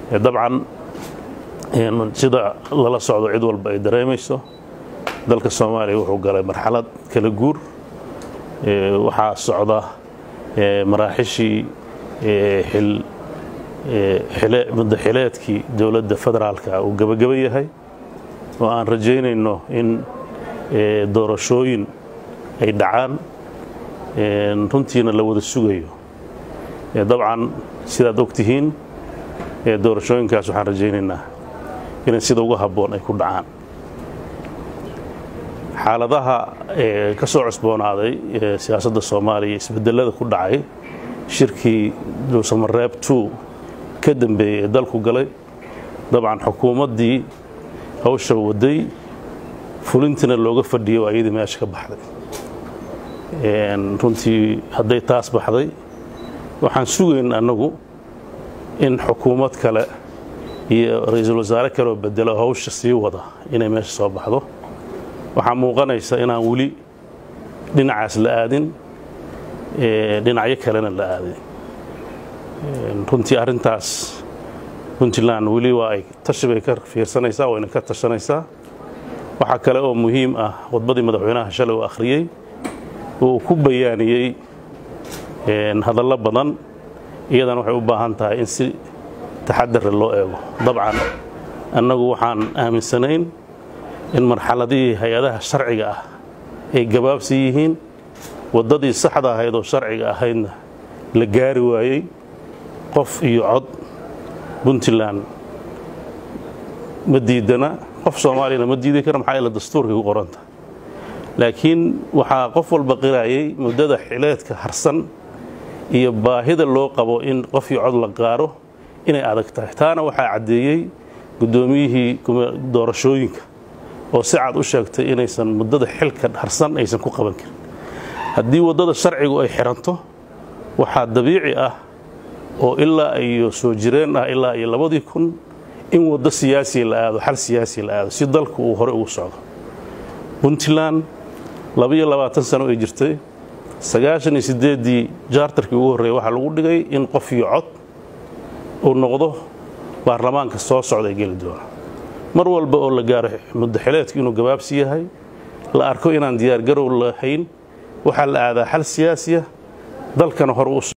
dabcan sida lala socdo cid walba ay dareemayso dalka soomaaliya wuxuu galay marxalad kala guur waxaa socda maraaxishii muddaxileedkii dowladda federaalka uu gebagaba yahay oo aan rajaynayno in doorashooyin ay dhacaan runtiina la wada sugayo dabcan sidaad og tihiin doorashooyinkaas waxaan rajaynaynaa inay sida uga habboon ay ku dhacaan xaaladaha ka soo cusboonaaday siyaasadda soomaaliya isbedelada ku dhacay shirkii dhuusamareeb two ka dambeeyey ee dalku galay dabcan xukuumaddii hawsha waday fulintiina looga fadhiyay oo ayadii meesha ka baxday runtii hadday taas baxday waxaan sugayn annagu in xukuumad kale iyo ra-iisul wasaare kaleoo bedelo hawsha sii wada inay meesha soo baxdo waxaa muuqanaysa inaan weli dhinacaas la aadin dhinacyo kalena la aadin runtii arrintaas puntland weli waa ay tashi bay ka fiirsanaysaa wayna ka tashanaysaa waxaa kale oo muhiim ah khudbaddii madaxweynaha shalay uu akhriyey uu ku bayaaniyey hadallo badan iyadana waxay u baahan tahay in si taxadara loo eego dabcan annagu waxaan aaminsanayn in marxaladihii hay-adaha sharciga ah ay gabaabsi yihiin waddadii saxda ahayd oo sharciga ahaydna la gaari waayey qof iyo cod puntland ma diidana qof soomaaliyana ma diidi kara maxaa yaele dastuurkay ku qoranta laakiin waxaa qof walba qiraayay muddada xileedka harsan iyo baahida loo qabo in qof iyo cod la gaaro inay adag tahay taana waxaa caddeeyey guddoomiyihii doorashooyinka oo si cad u sheegtay inaysan muddada xilka harsan aysan ku qaban karin haddii waddada sharcigu ay xiranto waxaa dabiici ah oo ilaa iyo soo jireen ah ilaa iyo labadii kun in waddo siyaasiya la aado xal siyaasiya la aado si dalku uu hore ugu socdo puntland labaiyo labaatan sano ay jirtay sagaashan iyo siddeeddii jaartarkii ugu horreeyay waxaa lagu dhigay in qof iyo cod uu noqdo baarlamaanka soo socda ee geli doona mar walba oo la gaaro muddaxileedku inuu gabaabsi yahay la arko inaan diyaargarow lahayn waxaa la aadaa xal siyaasiya dalkana hore u